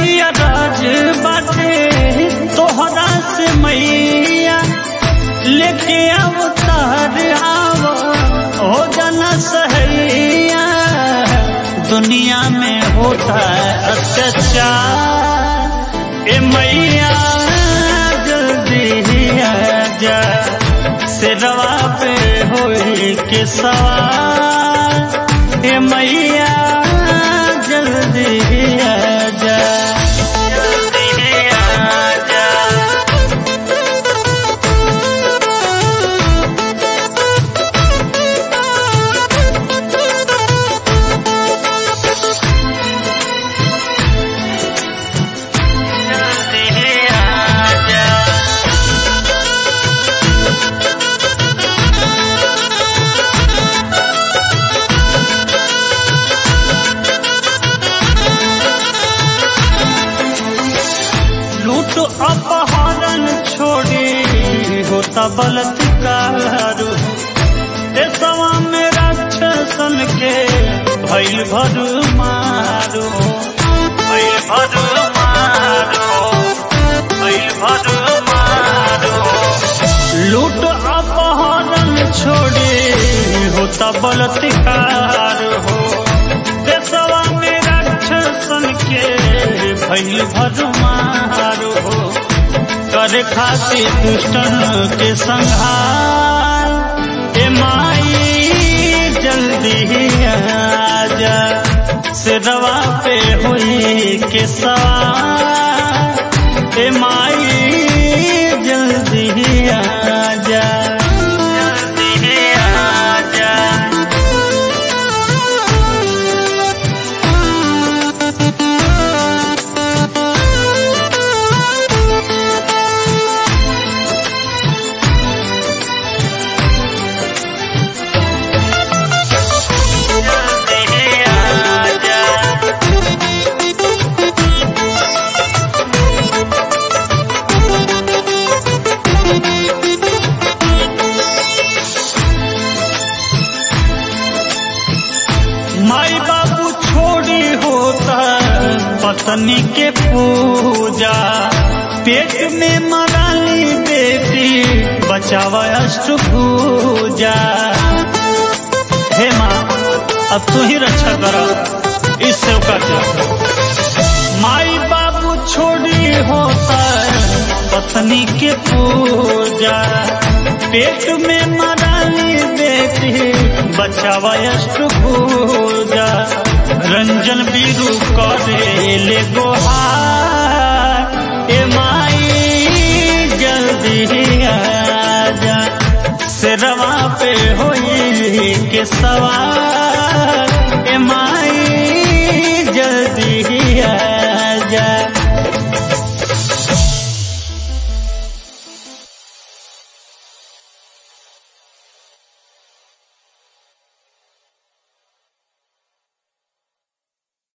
कही राज बाटे तोहरा से मैया लेके अवतार आव हो जाना सहैया दुनिया में होता है अत्याचार ए मैया जल्दी ही आ जा सिरवा पे होई के सवार ए मैया जल्दी ही आ जा जल्दी ही आ जा जल्दी ही आ जा लूट अपहरण छोड़ी होता बलात्कार देशवा में राक्षसन के भैल भर मारो भैल भर मारो भैल भर मारो लूट अपहरण छोड़ी होता बलात्कार हो देशवा में राक्षसन के भैल भर मारो हो करे खातिर दुष्टन के संहार ए माई जल्दी ही आजा सिरवा पे हुई के सवार ए माई जल्दी ही आजा जल्दी ही आजा जल्दी ही आजा माई बाबू छोड़ी होता पत्नी के पूजा पेट में मराली बेटी बचावा अष्टभुजा हे माँ अब तू ही रक्षा करो इस सेवका के माई बाबू छोड़ी होता पत्नी के पूजा पेट में मराली बेटी बचावा अष्टभुजा रंजन बीरू करे ले गोहा